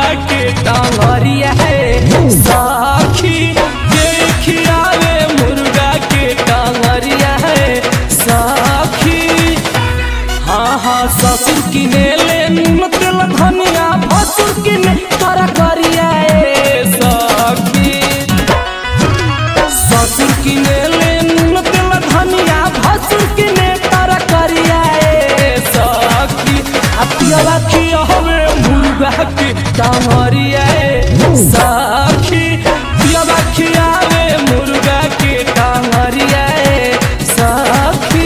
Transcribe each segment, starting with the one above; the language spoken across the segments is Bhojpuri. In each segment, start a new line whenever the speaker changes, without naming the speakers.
के टांगरिया है साखी देखिया रे मुर्गा के टांगरिया है साखी हाँ हाँ ससुर किने ले नून तेल धनिया भसुर किने तोरा करिया ए सखी ससुर किने ले नून तेल धनिया भसुर किने तोरा करिया ए सखी आ पियवा खियहवे मुर्गा के टांगरिया ए सखी पियवा खियावे मुर्गा के टांगरिया ए सखी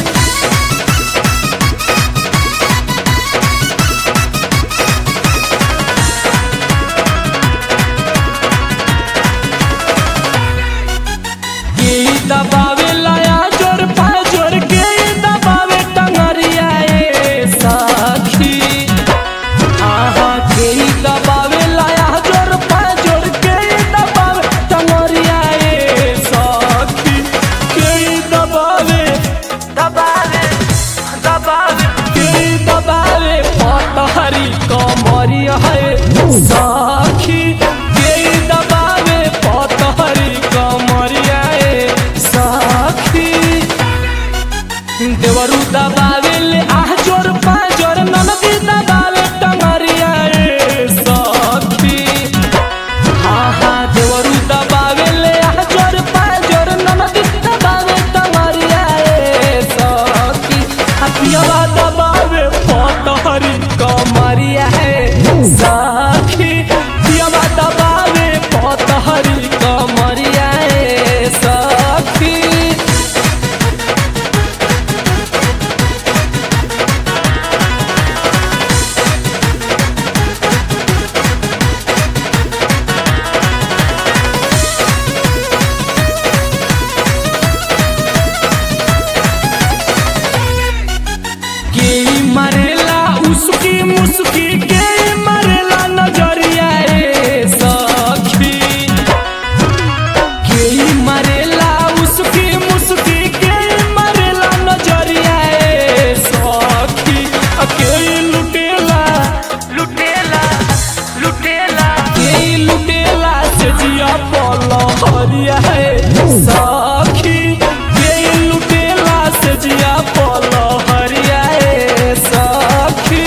के दबावे लाया जोर पाजोर के दबावे टंगरिया ए साखी आहा के दबावे लाया जोर पाजोर के दबावे टंगरिया ए साखी के दबावे दबावे दबावे के दबावे पतहरी कमरिया है साखी के दबावे पतहरी कमरिया ए साखी देवरु दबावे ले आह जोर पाजोर ननदी दबावे टंगरिया ए सखी हाँ हाँ देवरु दबावे ले आह जोर पाजोर ननदी दबावे टंगरिया ए सखी हथियावा दबावे पतहरी कमरिया है सखी पियावा दबावे पतहरी कमरिया ए सखी के मरेला उसकी मुस्की के मरेला नजरिया ए सखी के मरेला उसकी मुस्की के मरेला नजरिया ए सखी आ के लुटेला लुटेला लुटेला के लुटेला से जिया पलो हरिया है सखी के लुटेला से जिया पलो हरिया है सखी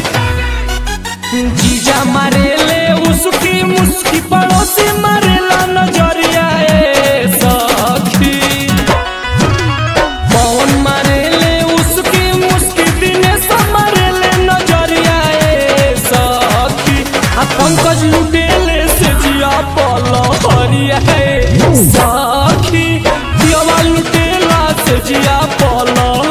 जीजा मारेले उसकी मुस्की पड़ोसी मारेला नजरिया ए सखी पवन मारेले उसकी मुस्की दिनेश मारेले नजरिया ए सखी आ पंकज लुटेले से जिया पल हरिया है सखी दियावा लुटेला से जिया पल